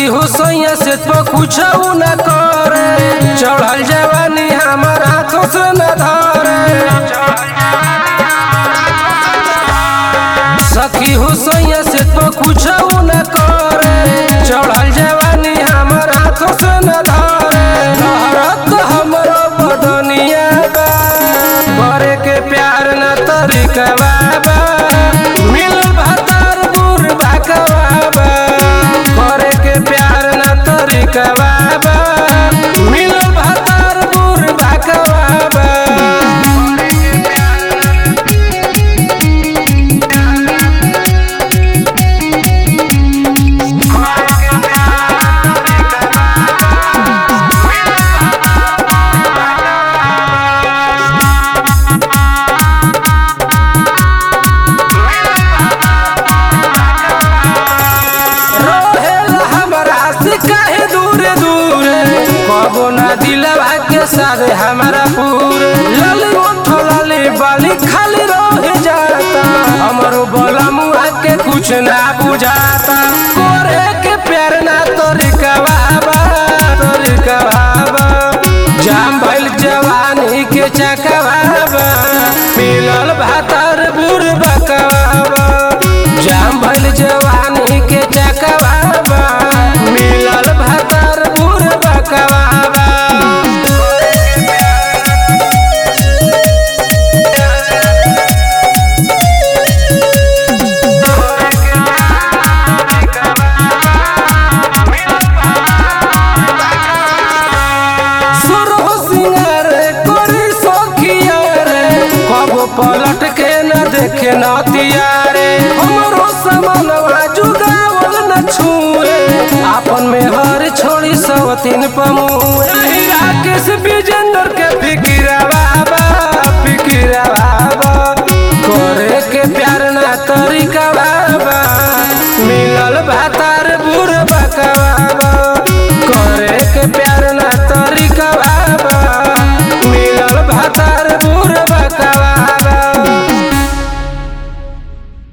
सखी हो सैया से तो कुछ न करे चढ़ल जवानी हमार हाथों से न धरे सखी हो सैया से तो कुछ न करे चढ़ल जवानी हमार हाथों से न धरे लहरत हमरो बदनिया बा करे के प्यार न तरीका बा मिल भतर बुर बाकवा करे के प्यार न तरीका बा मिल भतर बुर बाकवा रहेला हमरा से काहे दूरे दूरे कबो ना दिलवा के सारे हमारा पूरे लाली ओठ लाली बाली खाली रह जाता हमरो बोला मुआ के कुछ ना बुझाता करे के प्यार ना तोरिका बाबा तोरिका बाबा जाम भइल जवानी के चकवाबा मिलल भातर बुर बकवाबा जाम भइल जवानी के चकवाबा मिलल भातर बुर बकवाबा सुरह सिंगार करी सखिया रे कबो पलट के न देखे नतिया रे हमरो समनवा जुगावल न छुए आपन में हर छोड़ी सवतीन पमुए राकेश विजेंद्र के फिकी